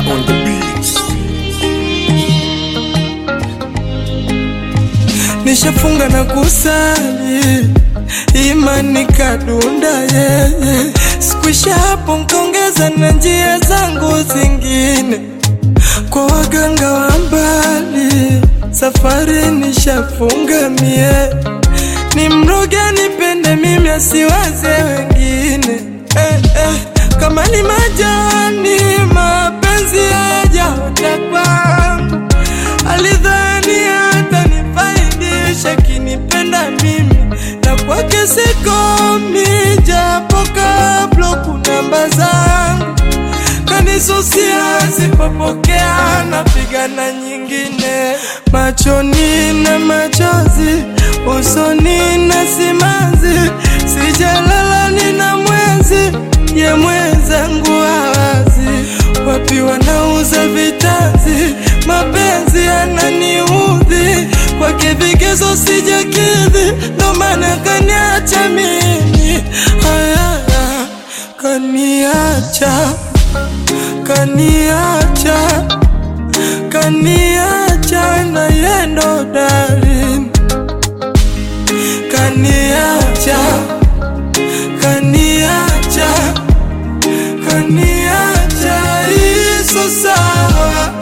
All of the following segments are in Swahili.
on the beats. nishafunga na kusali imani kadunda yeye sikuisha hapo nkaongeza na njia zangu zingine kwa waganga wa mbali safari nishafunga mie ni mroge nipende mimi asiwaze wengine eh, eh, kama ni majani mapenzi hayajaota kwangu alidhani hata nifaidisha kinipenda mimi na kwake sikomi japo kablo kunamba zangu kanisusia sipopokea napigana nyingine machoni na machozi usoni na simanzi sijalala nina mwezi ye mwenzangu hawazi wapi wanauza vitanzi mapenzi yananiudhi kwake vigezo sijakidhi ndo maana kaniacha mimi haya kaniacha kaniacha kaniacha na yendo darling kaniacha kaniacha kaniacha iso sawa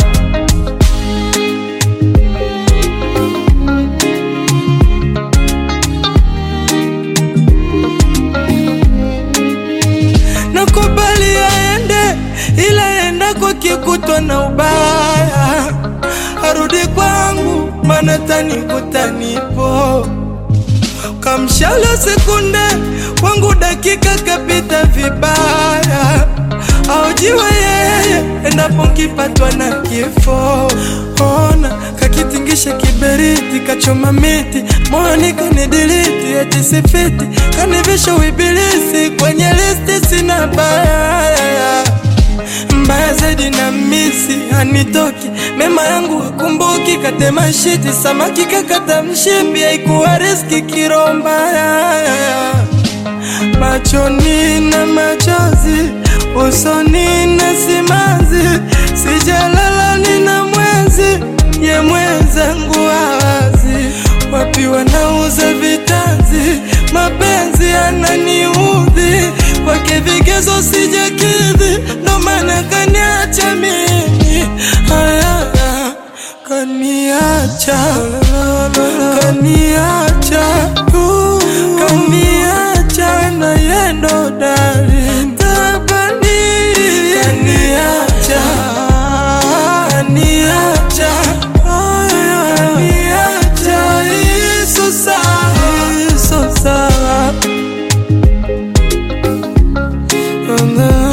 nakubali aende ila enda kwa kikutwa na ubaya arudi kwangu mana tanikuta nipo kamshala sekunde wangu dakika kapita vibaya aujiwe yeye endapo nkipatwa na kifo ona kakitingisha kiberiti kachoma miti moyoni kanidiliti eti sifiti kanivisha uibilisi kwenye listi sina baya mbaya zaidi na misi hanitoki mema yangu wakumbuki katema shiti samaki kakata mshipi haikuwa riski kirombaya machoni na machozi usoni na simanzi sijalala nina mwezi ye mwenzangu hawazi wapi wanauza vitanzi mapenzi yananiudhi kwake vigezo sijakidhi ndo maana kaniacha mimi haya kaniacha kaniacha kaniacha na yendo darling tabani kaniacha kaniacha kaniacha iso sawa iso sawa